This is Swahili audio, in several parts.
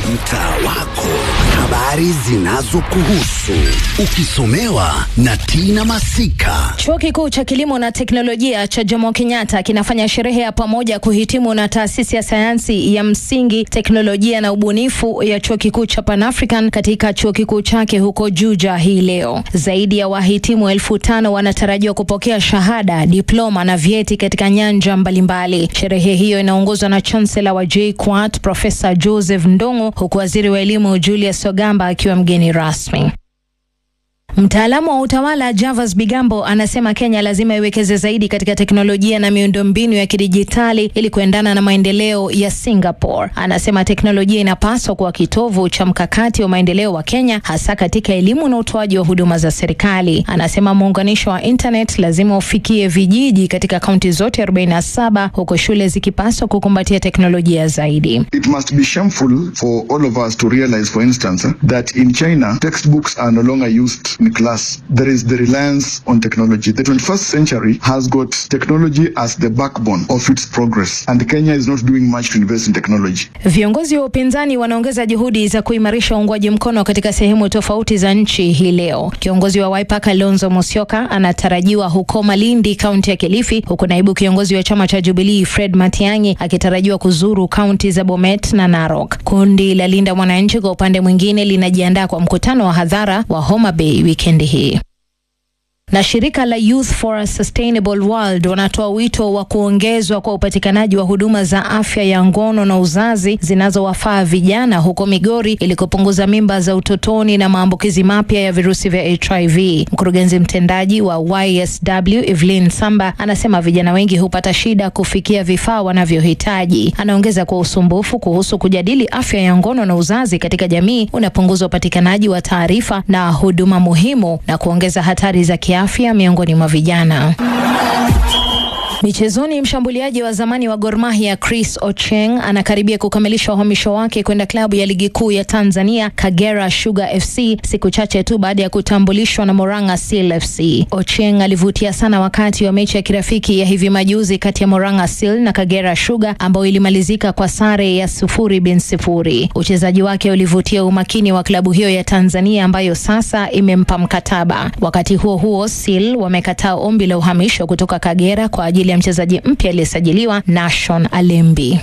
mtaa wako, habari zinazokuhusu ukisomewa na Tina Masika. Chuo Kikuu cha Kilimo na Teknolojia cha Jomo Kenyatta kinafanya sherehe ya pamoja kuhitimu na taasisi ya sayansi ya msingi, teknolojia na ubunifu ya Chuo Kikuu cha Pan African katika chuo kikuu chake huko Juja hii leo. Zaidi ya wahitimu elfu tano wanatarajiwa kupokea shahada, diploma na vyeti katika nyanja mbalimbali. Sherehe hiyo inaongozwa na Chancellor wa JKUAT Profesa Joseph Ndung'u, huku waziri wa elimu Julius Ogamba akiwa mgeni rasmi. Mtaalamu wa utawala Javas Bigambo anasema Kenya lazima iwekeze zaidi katika teknolojia na miundombinu ya kidijitali ili kuendana na maendeleo ya Singapore. Anasema teknolojia inapaswa kuwa kitovu cha mkakati wa maendeleo wa Kenya, hasa katika elimu na utoaji wa huduma za serikali. Anasema muunganisho wa internet lazima ufikie vijiji katika kaunti zote 47 huku shule zikipaswa kukumbatia teknolojia zaidi. It must be shameful for all of us to realize, for instance, that in China, textbooks are no longer used in class. There is the reliance on technology. The 21st century has got technology as the backbone of its progress, and Kenya is not doing much to invest in technology. Viongozi wa upinzani wanaongeza juhudi za kuimarisha uungwaji mkono katika sehemu tofauti za nchi hii leo. Kiongozi wa Wiper Kalonzo Musyoka anatarajiwa huko Malindi, kaunti ya Kilifi, huku naibu kiongozi wa chama cha Jubilee Fred Matiang'i akitarajiwa kuzuru kaunti za Bomet na Narok. Kundi la Linda Mwananchi kwa upande mwingine linajiandaa kwa mkutano wa hadhara wa Homa Bay wikendi hii na shirika la Youth for a Sustainable World wanatoa wito wa kuongezwa kwa upatikanaji wa huduma za afya ya ngono na uzazi zinazowafaa vijana huko Migori ili kupunguza mimba za utotoni na maambukizi mapya ya virusi vya HIV. Mkurugenzi mtendaji wa YSW Evelyn Samba anasema vijana wengi hupata shida kufikia vifaa wanavyohitaji. Anaongeza kwa usumbufu kuhusu kujadili afya ya ngono na uzazi katika jamii unapunguza upatikanaji wa taarifa na huduma muhimu na kuongeza hatari za afya miongoni mwa vijana. Michezoni, mshambuliaji wa zamani wa Gor Mahia Chris Ocheng anakaribia kukamilisha uhamisho wake kwenda klabu ya ligi kuu ya Tanzania Kagera Sugar FC siku chache tu baada ya kutambulishwa na Moranga Seal FC. Ocheng alivutia sana wakati wa mechi ya kirafiki ya hivi majuzi kati ya Moranga Seal na Kagera Sugar ambayo ilimalizika kwa sare ya sufuri bin sifuri. Uchezaji wake ulivutia umakini wa klabu hiyo ya Tanzania ambayo sasa imempa mkataba. Wakati huo huo, Seal wamekataa ombi la uhamisho kutoka Kagera kwa ajili ya mchezaji mpya aliyesajiliwa Nashon Alembi.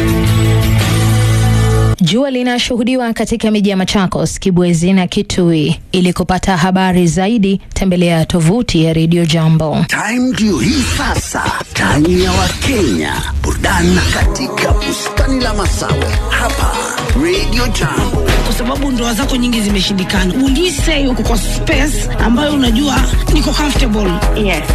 Jua linashuhudiwa katika miji ya Machakos, Kibwezi na Kitui. Ili kupata habari zaidi, tembelea tovuti ya Radio Jambo. Time ndio hii sasa, time ya Wakenya, burudani katika bustani la Masawe hapa Radio Jambo. kwa sababu ndoa zako nyingi zimeshindikana. Will you say uko kwa space ambayo unajua niko comfortable? Yes.